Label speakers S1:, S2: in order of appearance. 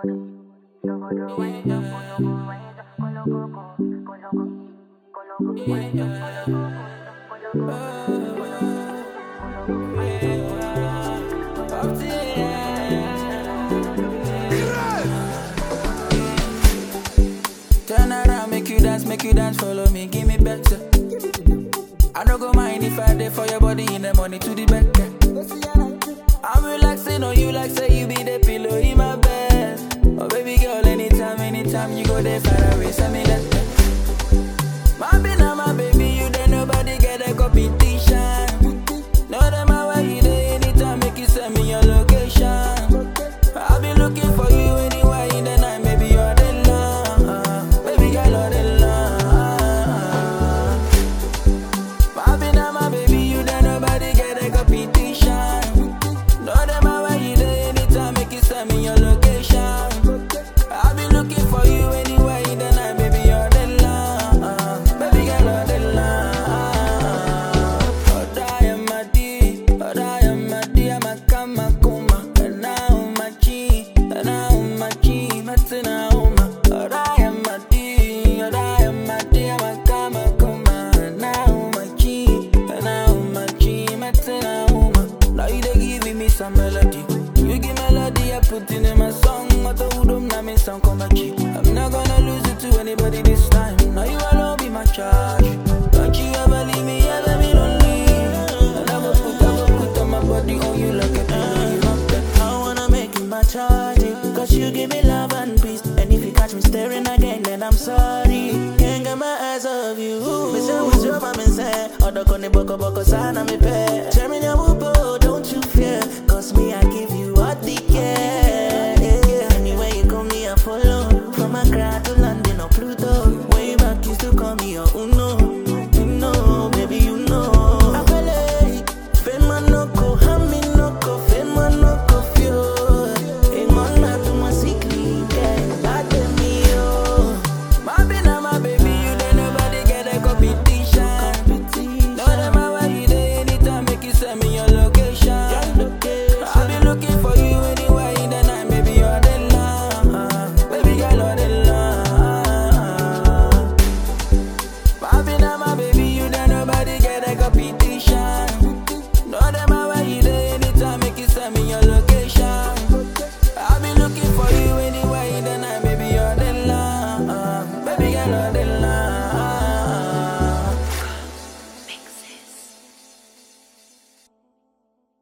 S1: Turn around, make you dance, make you dance, follow me, give me better. I don't go mind if I dey for your body in the morning to the back. I'm relaxing on you like say you be the pillow in my bed. Oh baby girl, anytime, anytime you go there far away, send me that. My be now my baby, you there nobody get a competition. No them where you there anytime, make you send me your location. I'll be looking for you anywhere in the night, maybe you're the love, baby girl, you're the love. My be now my baby, you there nobody get a competition. No them where you there anytime, make you send me your location. I'll be looking for you anywhere in the night, baby you're the love, baby girl you're the love. Oh die am a D, oh die am a D, I'm a kama kuma, and now my G, and now my G, matina uma. Oh die am a D, oh die am a D, I'm a kama kuma, and now my G, and now my G, matina uma. Now you dey giving me some melody. You give melody, I put it in my song. I told them now me sound come back cheap. I'm not gonna lose it to anybody this time. Now you alone be my charge. Don't you ever leave me, ever be lonely. And I go put, I go put on my body on you like a pillow. You rock that.
S2: I wanna make you my charge Cause you give me love and peace And if you catch me staring again then I'm sorry Can't get my eyes off you Me say was your mama say Odo koni boko boko sana mi pe